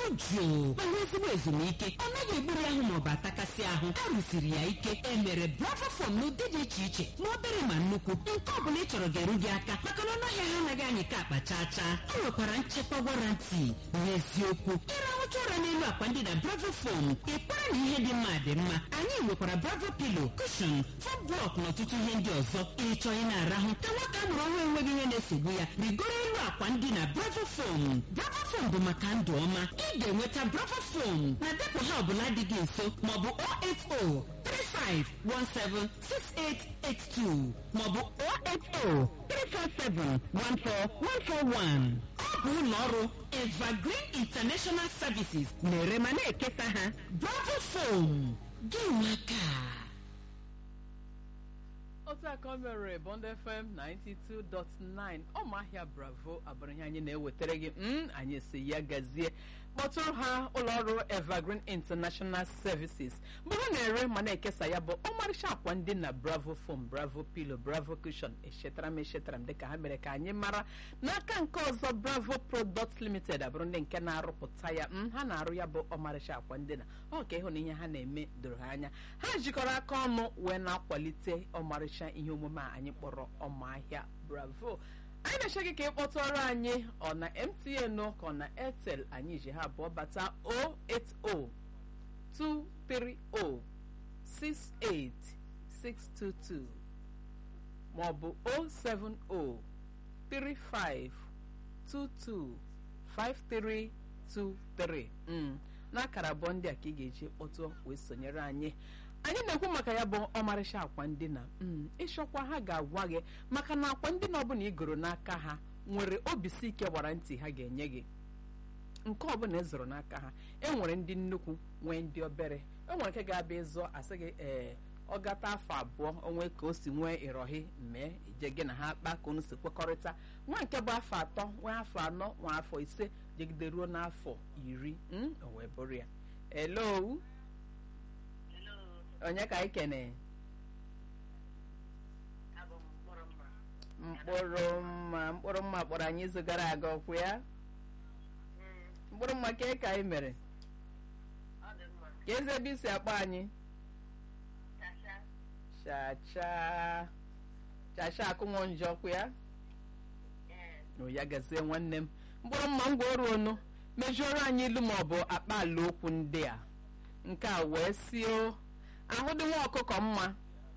jụụ ma nwee ezigbo ezumike ọ naghị egburu ahụ maọbụ atakasị ahụ a rụsiri ya ike e mere bravo fom n'ụdị dị iche iche ma obere ma nnukwu nke ọ bụla ị chọrọ ga-eru gị aka maka na ọnụ ahịa ha anaghị anyị ka akpa chaa chaa ọ nwekwara nchekwa warranty n'eziokwu ịrahụcha ụra n'elu akwa ndị na bravo fom ịkwara na ihe dị mma dị mma anyị nwekwara bravo pilo kushon fom blọk na ọtụtụ ihe ndị ọzọ ịchọ ị na-arahụ ka nwata a mụrụ ọhụrụ enweghị ihe na-esogbu ya rigoro elu akwa ndị na bravo fom bravo fom bụ maka ndụ ọma ị ga-enweta bravo fom na depụ ha ọbụla dị gị nso maọbụ 08035176882 maọbụ 08034714141 ọ bụ ụlọ ọrụ evergreen international services na-ere ma na-ekesa ha bravo fom gị nwaka otu aka o mere bond fm 92.9 ọmahịa bravo abụrụ ihe anyị na-ewetara gị m anyị si ya gazie kpọtụrụ ha ụlọọrụ evergreen international services bụrụ na-ere ma na-ekesa ya bụ ọmarịcha akwa ndị na bravo foam bravo pillow bravo cushion echetara m echetara m dịka ha mere ka anyị mara n'aka nke ọzọ bravo products limited abụrụ ndị nke na-arụpụta ya m ha na-arụ ya bụ ọmarịcha akwa ndị na ọ ka ịhụ na ihe ha na-eme doro ha anya ha jikọrọ aka ọnụ wee na-akwalite ọmarịcha ihe omume a anyị kpọrọ ọmahịa bravo anyị na-eche gị ka ị kpọtụrụ anyị ọ na mtn o ka ọ na airtel anyị ji ha abụọ bata 080-230-68622 maọbụ 070-3522-5323 mm. n'akara abụọ ndị a ka ị ga-eji kpọtụọ wee sonyere anyị anyị na-ekwu maka ya bụ ọmarịcha akwa ndina mm, ịchọkwa ha ga-agwa gị maka na akwa ndina ọbụla igoro n'aka ha nwere obisi ike gbara ntị ha ga-enye gị nke ọbụla ịzụrụ n'aka ha enwere ndị nnukwu nwee ndị obere enwere nke ga-abịa ịzụ asị gị ee ọ gata afọ abụọ onwe ka o si nwee ịrọhị mee ije gị na ha kpa ka unu si kwekọrịta nwa nke bụ afọ atọ nwee afọ anọ nwa afọ ise jegide ruo n'afọ iri mm, o wee bụrụ ya elo onye ka anyị kene mkpụrụ mma mkpụrụ mma kpọrọ anyị izu gara aga ọkwụ ya mkpụrụ mma ka ka anyị mere ka eze ebe isi akpọ anyị chacha chacha akụnwọ njọ ọkwụ ya o ya gazie nwanne m mkpụrụ mma ngwa ọrụ onu mejuoro anyị ilu ma ọ bụ akpa ala okwu ndị a nke a wee sio ahụ dị nwa ọkụkọ mma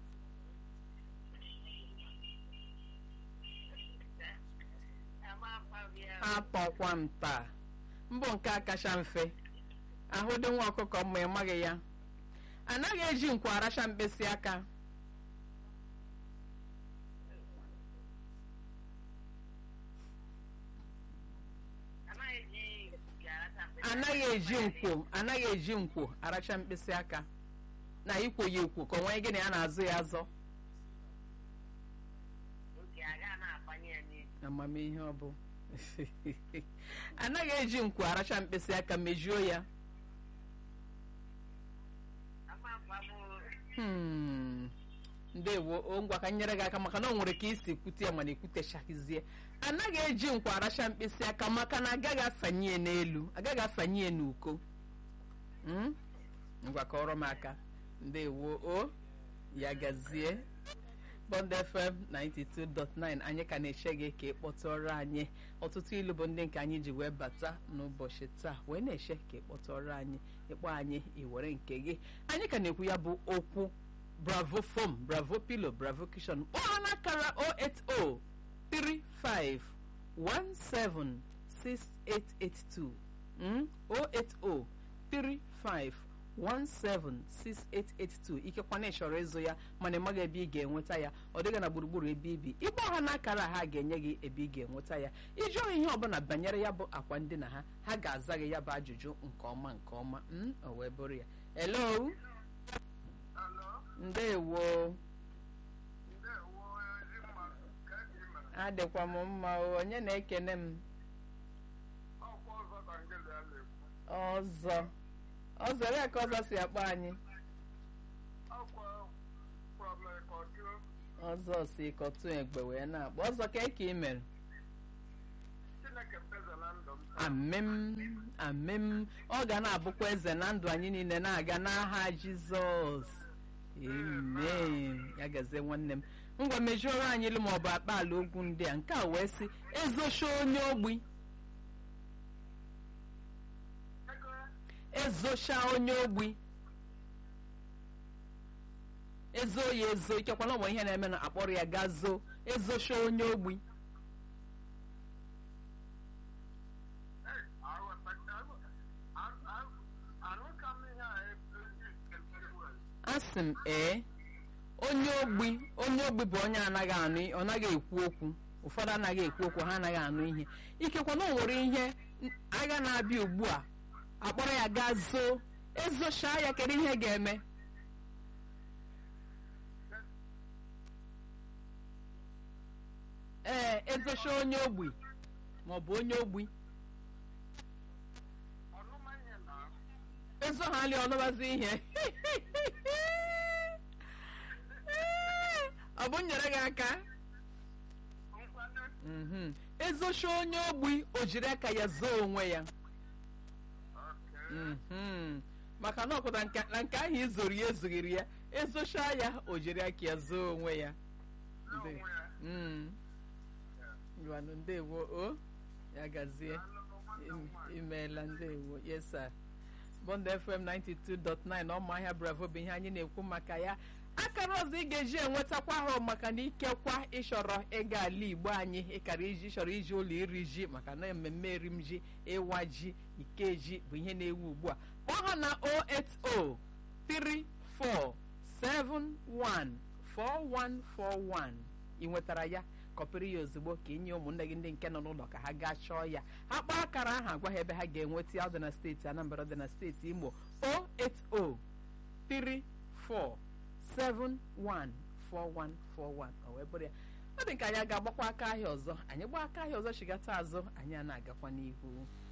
apọkwa m taa mbụ nke a kacha mfe ahụ dị nwa ọkụkọ mma ị maghị ya anaghị eji nkwa aracha mkpịsị aka anaghị eji nkwo anaghị eji nkwo aracha mkpịsị aka na ikwo ya ekwo ka onwe gịnị a na-azụ ya azọ amamihe ọ bụ anaghị eji nkwo aracha mkpịsị aka mejuo ya Hmm. ndewo o ngwa ka nyere gị aka maka na o nwere ka isi kwute ya mana ekwutechakizie anaghị eji nkwa aracha mkpịsị aka maka na agaghị asanye ya n'elu agaghị asanye ya n'uko Mm? ngwa kọrọ m aka ndewo o ya gazie bond fm 92.9 anyị ka na-eche gị ka ị kpọtụrụ anyị ọtụtụ ilu bụ ndị nke anyị ji wee bata n'ụbọchị taa wee na-eche ka ị kpọtụrụ anyị ịkpọ anyị iwere nke gị anyị ka na-ekwu ya bụ okwu bravo foam bravo pillow bravo cushion kpọọ ha n'akara 08035176882 mm? 08035 176882 ikekwana ị chọrọ ịzụ ya mana ị maghị ebe ị ga-enweta ya ọ dịghị na gburugburu ebe ibi ịgba ha n'akara ha ga-enye gị ebe ị ga-enweta ya iji ihe ọbụla banyere ya bụ akwa ndina ha ha ga-aza gị ya bụ ajụjụ nke ọma nke ọma m o wee bụrụ ya hello ndewo adịkwa m mma o onye na-ekene m ọzọ ọzọ ebe ka ọzọ si akpọ anyị ọzọ si kọtụ egbe wee na-akpọ ọzọ ka eke ị mere Chineke feza na ndụ m amem amem ọ ga na-abụkwa eze na ndụ anyị niile na-aga n'aha jizọs amen ya gazie nwanne m ngwa mejuoro anyị ilu maọbụ akpa ala okwu ndị a nke a wee sị ezocha onye ogbi ego ezocha onye ogbi ezo ya ezo ikekwa na ọ bụ ihe na-eme na akpọrọ ya gaa zoo ezocha onye ogbi Hey, aghọta arụka m ihe a ebe very well asị m ee onye ogbi onye ogbi bụ onye anaghị anụ ọ naghị ekwu okwu ụfọdụ anaghị ekwu okwu ha anaghị anụ ihe ikekwa na o nwere ihe n- agha na-abịa ugbu a akpọrọ ya gaa zoo ezochaa ya kedu ihe ga-eme ee ezocha onye ogbi maọbụ onye ogbi ọnụma ihe na ezo ha ali ọnụbazi ihe ọ bụ nyere gị aka nkwado Mhm. ezocha onye ogbi o jiri aka ya zoo onwe ya okay Mhm. maka na ọpụta nke- na nke ahụ izoro ya ezoghiri ya ezocha ya o jiri aka ya zoo onwe ya n'onwe Nde- ya Mm. Ngwanụ, ndewo o ya gazie Im- imeela ndewo yes sir bond fm 92.9 ọmụahịa bravo bụ ihe anyị na-ekwu maka ya akara ọzọ ị ga-eji enwetakwa ahụ maka na ikekwa ịchọrọ ịga ala igbo anyị ịkara iji chọrọ iji ụlọ iri ji maka na mmemme erim ji ịwa ji ike ji bụ ihe na-ewu ugbu a kpọọ ha na 08034714141 ị nwetara ya kọpịrị ya ozugbo ka inye ụmụnne gị ndị nke nọ n'ụlọ ka ha gaa chọọ ya ha kpọọ akara ahụ agwa ha ebe ha ga-enweta ya ọ dị na steeti anambra dị na steeti imo 08034714141 o wee bụrụ ya ọ dị ka anyị a ga-agbakwa aka ahịa ọzọ anyị gbaa aka ahịa ọzọ chigata azụ anyị a na-agakwa n'ihu